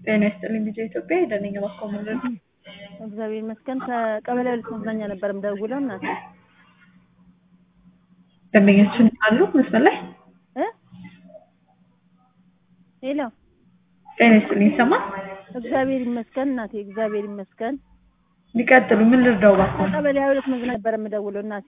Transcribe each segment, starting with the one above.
ጤና ይስጥልኝ ልጄ ኢትዮጵያ ሄደንኝ እባክዎ ምንድን ነው? እግዚአብሔር ይመስገን ከቀበሌ ሁለት መዝናኛ ነበር የምደውለው እናቴ ደንበኛችን አሉ መስመር ላይ? እ ሄሎ ጤና ይስጥልኝ ይሰማል? እግዚአብሔር ይመስገን እናቴ እግዚአብሔር ይመስገን ሊቀጥሉ ምን ልርዳው እባክዎ? ከቀበሌ ሁለት መዝናኛ ነበር የምደውለው እናቴ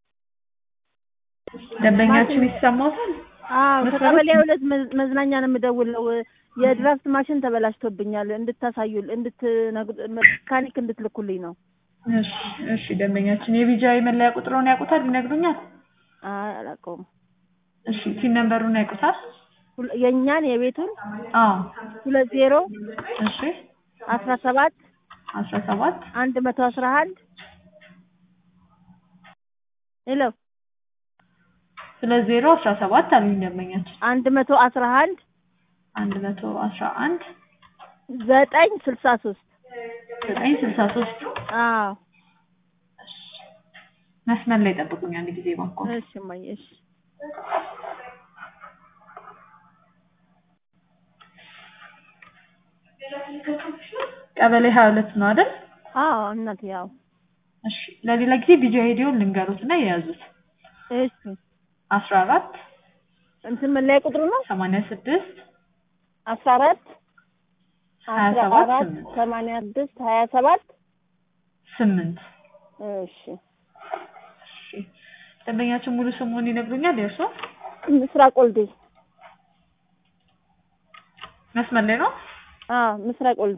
ደንበኛችን ይሰማዎታል? አዎ መስመሩ- ከቀበሌ ሁለት መዝ- መዝናኛ ነው የምደውለው የድራፍት ማሽን ተበላሽቶብኛል እንድታሳዩ እንድትነግሩ መካኒክ እንድትልኩልኝ ነው እሺ እሺ ደንበኛችን የቢጂአይ መለያ ቁጥሩን ያውቁታል ይነግሩኛል? አይ አላውቀውም እሺ ፒን ነምበሩን ያውቁታል? ሁለ- የእኛን የቤቱን አዎ ሁለት ዜሮ እሺ አስራ ሰባት አስራ ሰባት አንድ መቶ አስራ አንድ ሄሎ ሁለት ዜሮ አስራ ሰባት አሉኝ ደንበኛችን አንድ መቶ አስራ አንድ አንድ መቶ አስራ አንድ ዘጠኝ ስልሳ ሶስት ዘጠኝ ስልሳ ሶስት አዎ መስመር ላይ ጠብቁኝ አንድ ጊዜ እባክዎ። እሺ እማዬ እሺ ቀበሌ ሀያ ሁለት ነው አይደል? አዎ እናቴ ያው እሺ ለሌላ ጊዜ ቪዲዮ ሄዲዮን ልንገሩት እና የያዙት እሺ አስራ አራት እንትን መለያ ቁጥሩ ነው ሰማንያ ስድስት አስራ አራት ሀያ አስራ ሰባት አራት ስምንት ሰማንያ ስድስት ሀያ ሰባት ስምንት እሺ እሺ ደንበኛችን ሙሉ ስሙን ይነግሩኛል የእርስዎ? ምስራቅ ወልዴ መስመር ላይ ነው? አዎ ምስራቅ ወልዴ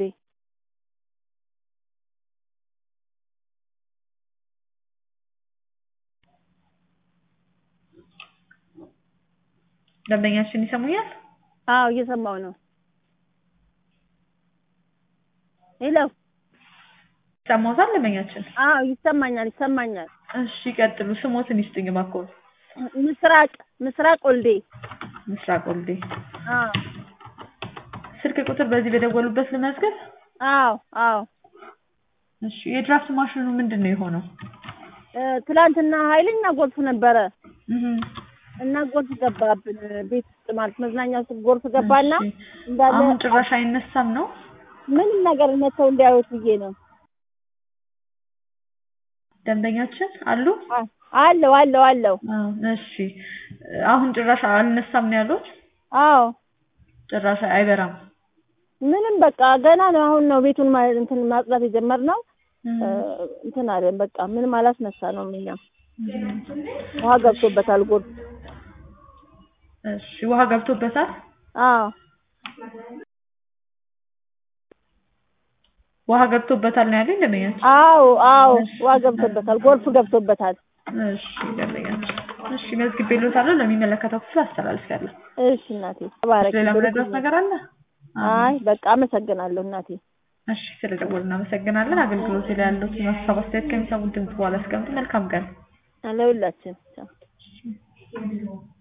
ደንበኛችን ይሰሙኛል? አዎ እየሰማሁ ነው ሄሎ ይሰማዎታል ደንበኛችን? አዎ ይሰማኛል ይሰማኛል እሺ ቀጥሉ ስሞትን ይስጡኝ እባክዎ። ምስራቅ ምስራቅ ወልዴ ምስራቅ ወልዴ አዎ ስልክ ቁጥር በዚህ በደወሉበት ልመዝገብ? አዎ አዎ እሺ የድራፍት ማሽኑ ምንድን ነው የሆነው? እ ትላንትና ኃይለኛ ጎርፍ ነበረ እህ እና ጎርፍ ገባብን ቤት ውስጥ ማለት መዝናኛ ውስጥ ጎርፍ ገባና እሺ። እንዳለ አሁን ጭራሽ አይነሳም ነው? ምንም ነገር መተው እንዲያዩት ብዬ ነው ደንበኛችን አሉ? አ- አለው አለው አለው አዎ እሺ አሁን ጭራሽ አልነሳም ነው ያሉት? አዎ ጭራሽ አይበራም? ምንም በቃ ገና ነው አሁን ነው ቤቱን ማ- እንትን ማጽዳት የጀመርነው እህ እ እንትን አለን በቃ ምንም አላስነሳ ነው እኛ ውሃ ገብቶበታል ጎርፍ እሺ ውሃ ገብቶበታል? አዎ ውሃ ገብቶበታል ነው ያሉኝ ደንበኛችን? አዎ አዎ ውሃ ገብቶበታል ጎርፍ ገብቶበታል እሺ ደንበኛችን እሺ መዝግቤልዎታለሁ ለሚመለከተው ክፍል አስተላልፌያለሁ። እሺ እናቴ ተባረኪ ሌላ ምረዳት ነገር አለ? አይ በቃ አመሰግናለሁ እናቴ እሺ ስለደወሉ እናመሰግናለን። አገልግሎት ላይ ያሉትን ሀሳብ አስተያየት ከሚሰሙት ድምጽ በኋላ አስቀምጡ። መልካም ቀን። ለሁላችን ቻው